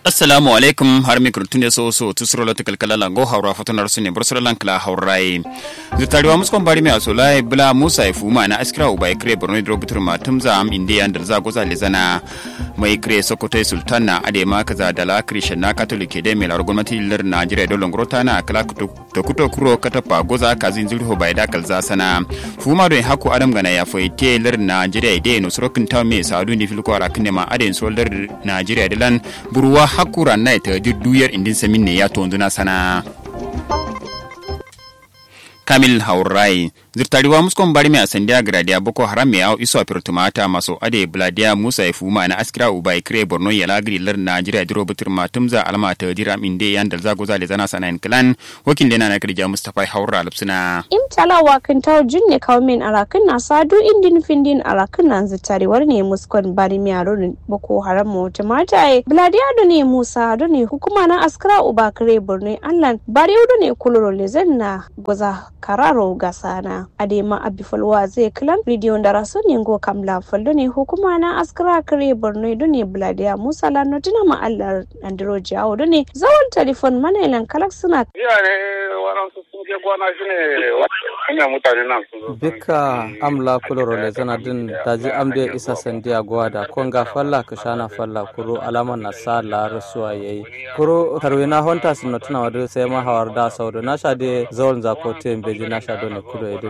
assalamu alaikum har mi kurtun so so tusro lo tikal kala la go hawra fatonar sunne bursar lan kala hawrai zutariwa muskon bari mi asolai bla musa ifuma na askira ubai kre borno dro butur ma tumza am inde andar za goza lezana mai kre sokoto sultan na ade ma kaza da la krishan na catholic de me lar gwamnati lar najeriya do longrota na kala to kuto kuro katapa goza kazin zulho bai da kalza sana fuma do haku adam gana ya foite lar najeriya de no sorokin taw me sadu ni filko ara kinne ma ade so lar najeriya de lan buruwa hakura na ta duyar indin samin ne ya tonduna sana kamil haurai zirtariwa muskon bari mai asandiya gradia boko haram mai au iso tumata maso ade bladia musa ya fuma na askira uba ikre borno ya lagri lar najeriya diro butur matumza alma ta dira inde yan dal zago zale zana sana clan wakil lena na kirja mustafa haura lupsina im tala wakin taw junne kawmin arakin na sadu indin findin arakin na zirtariwar ne muskon bari mai aro boko haram mu tumata e bladia do ne musa do ne hukuma na askira uba kre borno allan bari do ne kuluro lezen na goza kararo gasana adema abifalwa zai kilan bidiyon da rasu ne go kamla fallo ne hukuma na askara kare borno do ne bladiya musa lano tuna ma'allar andro jawo do ne zawon telefon manailan kalak suna jiya ne waɗansu sun je gona shi ne hanyar mutane nan sun zo bika amla kuloro le zana din daji amde isa sandiya gwada konga falla kashana falla kuro alama na sa la rasuwa yayi kuro karwina honta sinno tuna wadu sai ma hawar da saudo na sha de zawon zakote beji na sha do ne kudo edin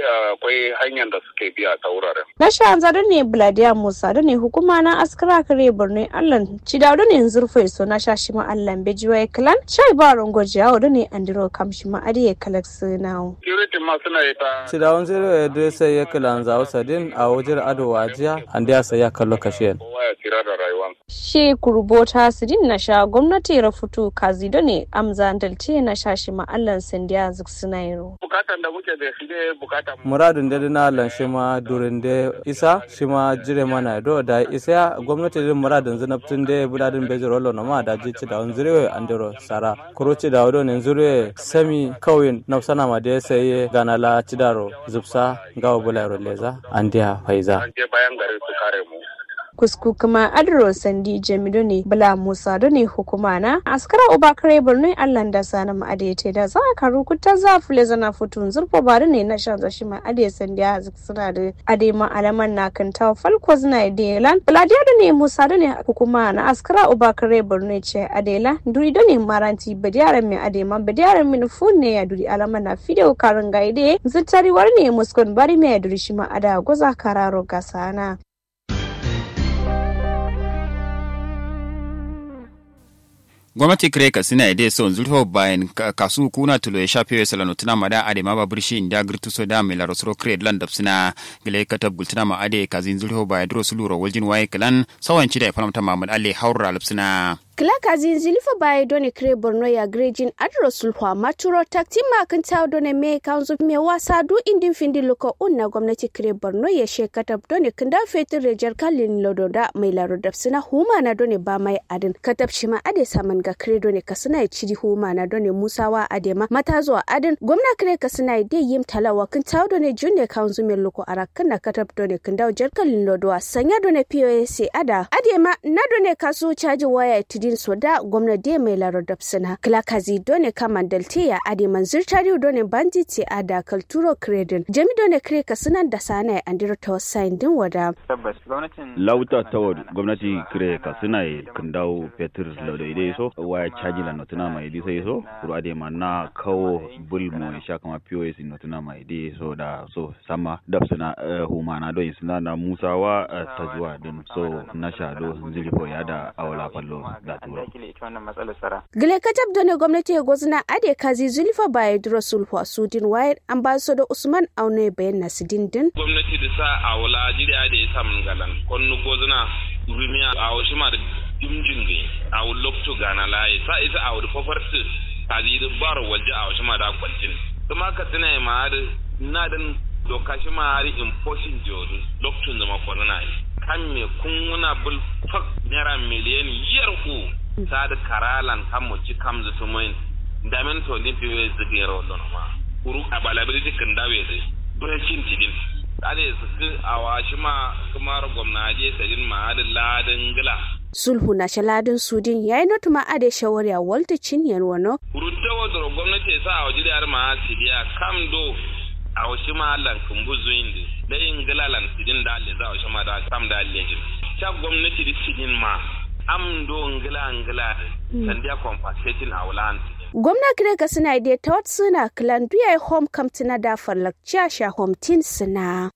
akwai hanyar da suke biya ta wuraren na sha da ne bladiya musa da ne hukuma na askara kare borno allan cida da ne zurfai so na sha shi ma allan beji wai klan shai ba rongo jawo da ne andiro kam shi ma adiye kalak sunawo security ma suna yi ta Cidawan zero ya dai sai ya kilan zawo sadin a wajen ado wajiya an da sai ya kallo kashiyan. kowa ya tsira da rayuwa she kurbota sidin na sha gwamnati rafutu kazi da ne amza dalce na sha shi ma allan sandiya zuk sunairo bukatan da muke da shi ne bukatan Muradun da na lan shi ma durin da isa shi ma jire mana do da isa ya gwamnati din muradun zinabtun da budadin bejiro lo na ma da ji cidawan zero an dero sara kuro cidawa do ne zuro sami kawin na sana ma da sai gana la cidaro zubsa gawa bularo leza an dia faiza. an je bayan gari su kare mu kusku kuma adro sandi jamido ne bala musa da ne hukuma na askara uba kare borno allan da sana ma adete da za ka rukuta za fule zana futun zurfa ba da ne na shan zashi ma ade sandi a suna da ade ma alaman na kan tawa falko zina idelan bladiya da ne musa da ne hukuma na askara uba kare borno ce adela duri da ne maranti badiyaran mai ade ma badiyaran min fun ne ya duri alaman na fideo karin gaide zittariwar ne muskon bari mai duri shi ma ada goza kararo gasana gwamnati kire ka sina ide so zulho bayan kasu kuna tulo ya shafe ya salano tuna mada ade ma babur shi inda girtu so da mai laro soro kire lan dapsina gile katab gultuna ma ade kazin zulho bayan dro suluro waljin waye kalan sawanci da ya faramta mamad alle haura lapsina Clark Azin Zilifa Baye Done Kre Borno ya Grejin Adro Sulhwa Maturo Takti Makin Tao Done Me Kanzu Me Wasa Du Indin Findi Luko Unna Gwamnati Kre Borno ya Shekatab Done Kinda Fetin Rejar Kalin Lododa Mai Laro Dapsina Huma na Done Ba Mai Adin Katab Shima Ade Saman Ga Kre Done Kasina ya Chidi Huma na Done Musawa Adema Mata zuwa Adin Gwamna Kre Kasina ya Dai Yim Talawa Kin Tao Done Junne Kanzu Me Luko Arakan na Katab Done Kinda Jar Kalin Lodowa Sanya Done POS Ada Adema na Done Kasu Chaji Waya Tidin soda gwamnati mai larar dapsina klakazi done kaman dalte ya ade manzur tariu done banditi a da kalturo kredin jami done kre kasinan da sana ya andiro ta wasain din wada tabbas gwamnatin lauta tawar gwamnati kire ka suna yi kan dawo fetur lauda idai so waya caji la notuna mai idi sai so kuro ade ma na kawo bul mo sha kama pos notuna mai idi so da so sama dab suna huma na do suna na musawa ta zuwa din so na sha do zilifo ya da awala fallo da tura dakile ita wannan matsalar tsara gile katab done gwamnati ya gwazna ade kazi zulfa baye duro sulhu sudin wayar ambassador usman aune bayan nasidin din gwamnati da sa a wala jiri a da ya samun galan konnu gozuna rumiya a wasu ma da dimjin gai a wu lokto gana layi sa isa a wu fafarsu a zai da baro waje a wasu ma da kwancin kuma ka tuna ma da na dan doka shi ma hari imposing jodu lokto zama kwanana yi kan me kun wuna bul fak naira miliyan yar ku sa da karalan kan mu ci kam zu tumoyin damen to din fiye zigero don ma kuru a balability kan dawe zai breaking tidin ade su a washi ma kuma gwamnati sadin ma da ladin gila sulhu na shaladin sudin yayi notuma ade shawari a walta cinyen wano rutta wadro gwamnati sa a wajiri har ma sidiya kam do a wasu ma lan kumbuzu indi da yin gilalan sidin da alle za a wasu ma da kam da alle jin ta gwamnati da sidin ma am do ngila ngila sandiya compensating a wulan gwamna kire ka suna da ta wata suna kilan duya home kamtina da farlakciya sha home tin suna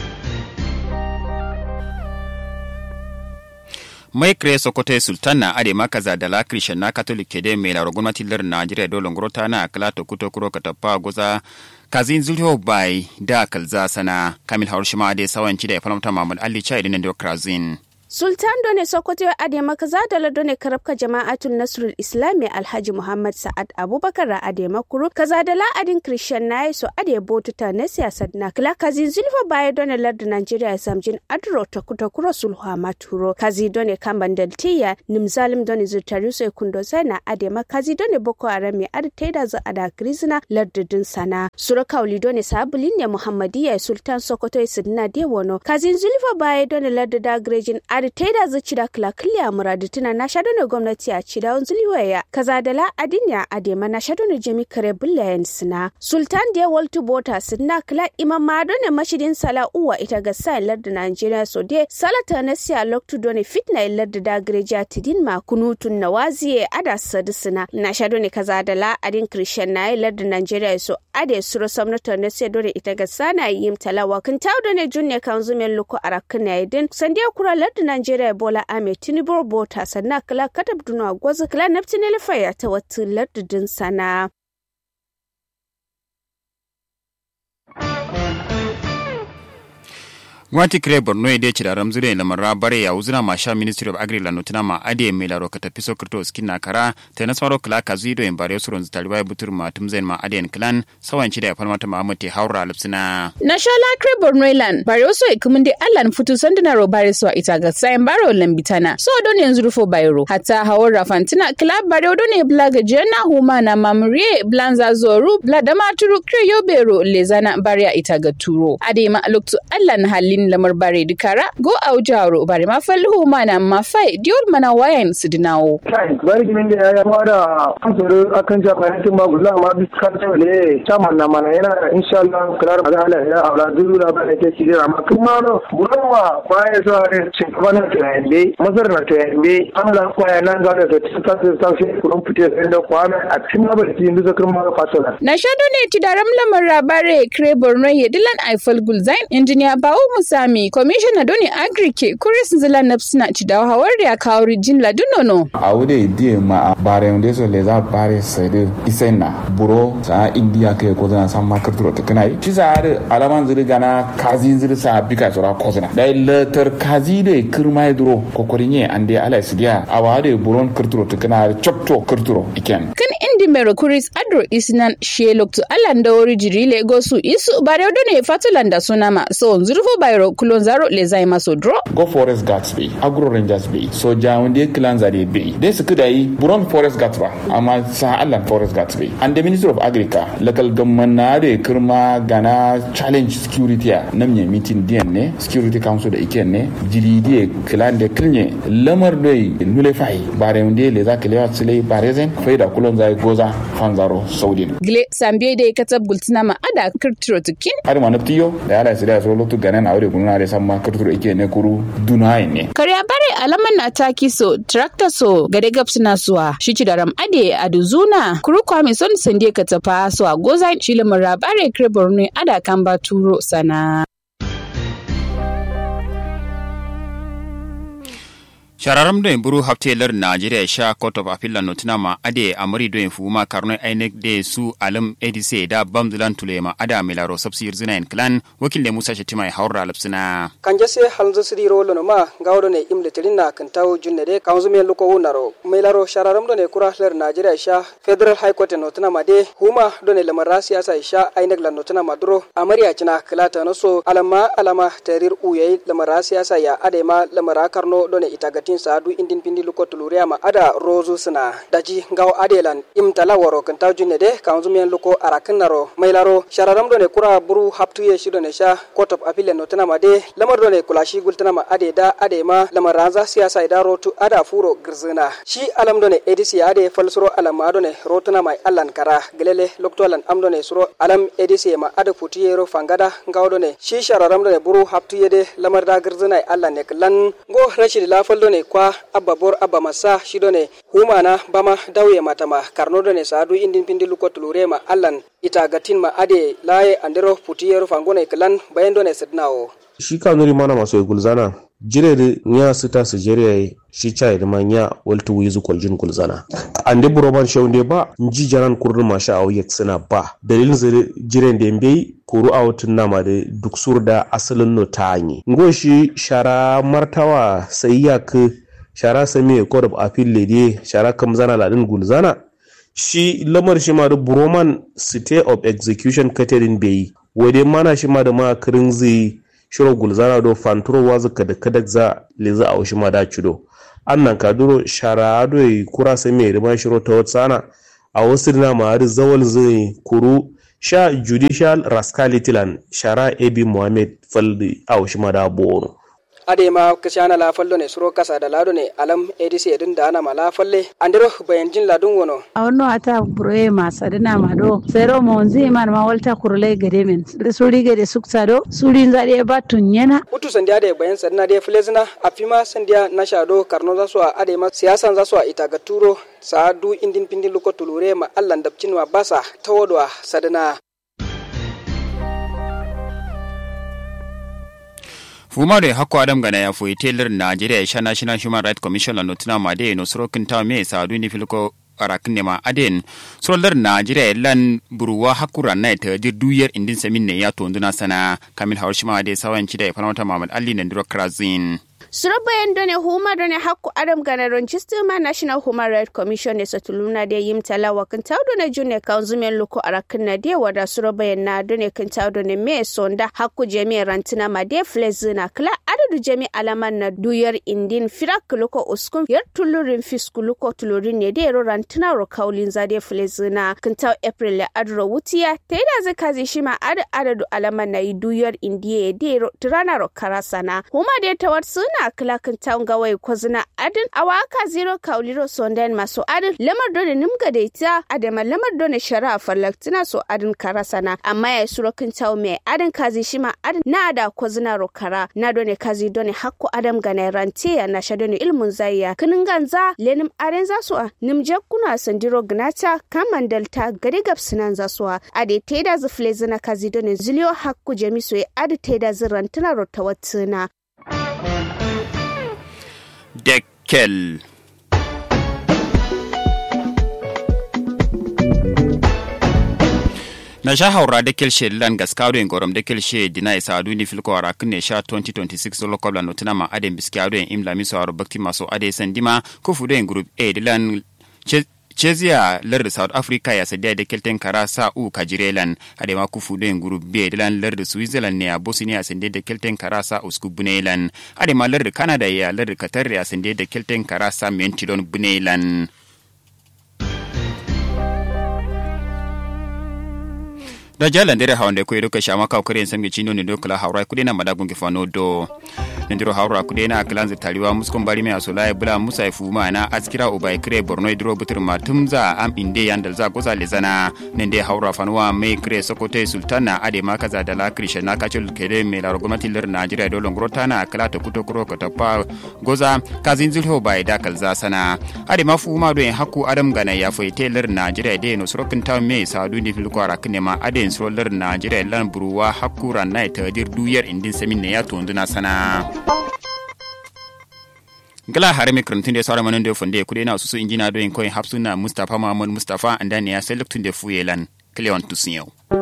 mai kire sokoto sultan na ade maka za da la christian na catholic kede mai laro gwamnati lar najeriya dole ngorota na kala to kuto kuro ka tappa goza kazin zulho bai da kalza sana kamil haurushima ade sawanci da ya falamta mamul ali chai dinan da krazin Sultan Done Sokoto ya ade makaza da ladone karabka jama'atul Nasrul Islami Alhaji Muhammad Sa'ad Abubakar ra ade makuru kaza da la'adin Christian nayi so ade botuta na siyasar na kila kazi zulfa baya done ladda Nigeria samjin adro ta kuta kuro sulhu maturo kazi done kamban daltiya nimzalim done zurtari so kundo sai na ade makazi done Boko Haram mai ade taida za ada krizina lardudin sana sura kauli done sabulin ne Muhammadiya Sultan Sokoto ya sidna de wono kazi zulfa baya done ladda da grejin adi taida zuci da kila kiliya muradu tuna na shaɗo ne gwamnati a ci da wanzu liwaya kaza da la adinya a dema na shaɗo ne jami kare bullayen sina sultan da waltu bota sinna kila imam mado ne mashidin sala uwa ita ga sa larda nigeria so de salata na siya loktu doni fitna larda da greja tidin ma kunutun na waziye ada sadu sina na shaɗo ne kaza da la adin christian na larda nigeria so ade suro samnata na siya doni ita ga sana yim talawa kin tawdo ne junne kan zumen luko arakin na idin sandiya kura larda Najeriya Bola Ahmed Tinubu Bota sannan kala katab duna gwaza kala naftin ya ta wata lardudin sana. gwamnati kire borno ya dai da ramzure na marra bare ya uzuna ma sha ministry of agri la notina ma ade mai laro ka tafi sokrto skin na kara ta na swaro kala ka zido in bare surun zitari bai butur ma tumzen ma ade clan sawan ci da ya falmata ma amate haura lipsina na shala kire borno ilan bare so ikumin de allan futu sandina ro bare so ita ga sayan baro lambitana so don yanzu rufo bayro hatta hawar rafantina kala bare do ne blaga jena huma na mamrie blanza zoru bla da maturu kire yobero lezana bare ita ga turo ade ma loktu allan halin yin lamar bare dukara go a jaro bare ma falhu mana ma fai diol mana wayan su dinawo kai bari kimin da ya fara kansoro akan jafanin ma gulla ma biskar ta le chaman na mana yana insha Allah klar ga ala ya aula duru da ba ke ci da amma kuma no buranwa kwaye so are cin bana ta yande mazar na ta yande an la kwaye nan ga da ta ta ta shi kurun fite da kwana a cikin ba da yin da kuma ga fasola na shado ne ti daram lamar rabare kre borno ye dilan aifal gulzain engineer bawo sami commissioner doni agrike kuris zila napsina ci da hawar da kawo rijin ladunono a wude die ma bare unde so le za bare sede isena buro sa india ke ko zana san makar turo ta kanai ci za ar alaman zuri gana kazi zuri sa bika sura ko zana dai letter kazi de kirma duro ko korinye ande ala sidia awade buron kirturo ta kana chopto kirturo iken kan indi mero kuris adro isnan shelokto alanda wori jirile gosu isu bare doni fatulanda sunama so zurfo bayro kulon zaro le zai maso dro go forest guards be agro rangers be so jawunde clans are be dai su kuda yi buron forest guards ba amma sa allan forest guards be and the minister of agriculture local government na da kirma gana challenge security a nan ne meeting diyan ne security council da iken ne jiri die clan da kilne lamar dai nule fai bare unde le za kalewa sile bare zen faida kulon zai goza fanzaro saudin gle sambe da katab gultina ma ada kirtiro tukin har ma naftiyo da ala sida so lotu ganan aure kuna da samma kirtiro ike ne kuru dunai ne karya bare alaman na taki so tractor so gade gab suna suwa shi ci daram ade aduzuna kuru kwami son sande ka tafa so a goza shi lamar rabare kre borno ada kan ba turo sana shararam do buru haftelar najeriya sha court of appeal la notina ma ade amari do fuma karno ainek de su alam edise da bamdulan tulema ada milaro sabsir zinain clan wakil de musa shetima ya haura lapsina kanje se halzo sidi rolo no ma gawdo ne imle tirinna kan taw junne de kanzu me luko wunaro milaro shararam do ne kura lar najeriya sha federal high court notina ma de huma do ne lamara siyasa sha ainek la notina ma duro amari a cina klata no so alama alama tarir uyai lamara siyasa ya ade ma lamara karno do ne itagati fitin sadu indin pindi luko tuluria ma ada rozu suna daji ngaw adelan imtala woro kan taw junne de kan zumen luko arakin naro mailaro shararam do ne kura buru haptu ye shido ne sha court of appeal no tana ma de lamar do ne kulashi gultana ma ade da ade ma lamar ranza siyasa ida rotu ada furo girzina shi alam do ne edisi ade falsuro alam ma do ne rotuna mai allan kara gelele loktolan am do ne suro alam edisi ma ada futiyero fangada ngaw do ne shi shararam do ne buru haptu ye de lamar da girzina allan ne klan go rashid lafal do ne kwa abba bor abba masa shi do ne humana bama dawye matama karno do ne sadu indin pindi luko tulure ma allan ita gatin ma ade laye andero futiyero fangone klan bayendo ne sidnawo shi kanuri mana maso gulzana jirere nya sita su jere shi chai da manya waltu wizu kwaljin gulzana ande buroman shaunde ba nji jaran kurdu ma sha awu suna ba dalilin zire jiren da mbe kuru awutun nama da duk surda asalin no ta anyi ngo shi shara martawa sai ya ku shara sami court of appeal lede shara kam zana ladin gulzana shi lamar shi ma da buroman state of execution catering bai wade mana shi ma da ma kirin zai shiro gulzana do fanturo wazu kada kada za leza a washi ma da cido annan kaduro shara do kura sai mai riba shiro ta watsana a wasu na ma har zawal zai kuru sha judicial rascality land shara ebi muhammad faldi a washi ma da boro adema kashana la fallo ne suro kasa da lado ne alam edisi edin da ana mala falle andiro bayan jin ladun wono awno ata buroye ma sadina ma do sero mo nzi man ma walta kurle gade men suri gade sukta do suri zade ba tunyana utu sandiya da bayan sadina da filezina afima sandiya na shado karno za su a adema siyasan za su a ita ga turo sa du indin pindin luko tulure ma allan dabcin ma basa tawodwa sadina fumare hakko adam gana ya foyi telar najeriya sha national human rights commission la notina ma de no soro kinta me sadu ni filko arakin ne ma aden solar najeriya lan buruwa hakura na ta dir duyar indin samin ne ya tonduna sana kamil hawshima de sawan ci da ya fanata mamad ali na ndiro krazin surabayan done huma done hakku adam gana ronchistema national human rights commission ne satuluna de yim talawa kan tawdo na june kanzumen loko arakin na de wada surabayan na done kan tawdo ne me sonda hakku jami rantina ma de flezina kla adadu jami alaman na duyar indin firak loko uskun yar tulurin fisku loko tulurin ne de ro rantina ro kaulin za de flezina kan taw april le adro wutiya taida zakazi shima adu adadu alaman na duyar indiye de ro tirana ro karasana huma de tawat suna na kilakin town gawai kwazina adin awaka zero kauliro sondan maso adin lamar dole nimga da ita adama lamar dole shari'a farlaktina so adin karasana amma ya suro kin town mai adin kazi shima adin na da kwazina rokara na dole kazi dole hakko adam gana rante ya na shadone ilmun zayya kinin ganza lenim aren zasu a nimje kuna sandiro gnata kaman dalta gari gabsinan zasu a ade teda zufle zina kazi dole ziliyo hakku jamiso ya adi teda zirantina rotawatsina Deckel. na sha haura da kelshe lan gaskado en gorom da kelshe dina isa adu ni filko ara kunne sha 2026 lo kobla no tunama aden biskiado en imla miso aro bakti maso ade sandima ko fudo en group A dilan Chezia lar South Africa ya sadiya da kelten kara sa u kajirelan ade ma kufu den group B dilan lar Switzerland ne a Bosnia sande da kelten kara sa usku bunelan ade ma lar Canada ya lar Qatar ya sande da kelten kara sa mentilon bunelan da jalan dere hawnde ko edoka shama ka kore samge chino ne dokala hawra kude na madagun ke fano do ndiro hawra kude na kalanze taliwa muskon bari me asola e bula musa e fuma na askira ubay kre borno idro butur matumza am inde yandal za goza lezana nende hawra fanwa me kre sokote sultana ade ma kaza dala krisha na kachul kede me la gwamnati lir najeriya do longrota na kala ta kuto kuro ka tapa goza kazin zulho bai da kalza sana ade ma fuma do en hakku adam gana ya foite lir najeriya de no sorokin ta me sadu ni filko ara ma ade solar najeriya lan buruwa hakura na tadir duyar indin samin ne ya tonduna sana gala hare mi krantun de sawara manon de fonde kude na susu injina do en koy hapsuna mustafa mamon mustafa andani ya selektun de fuyelan cleon tusiyo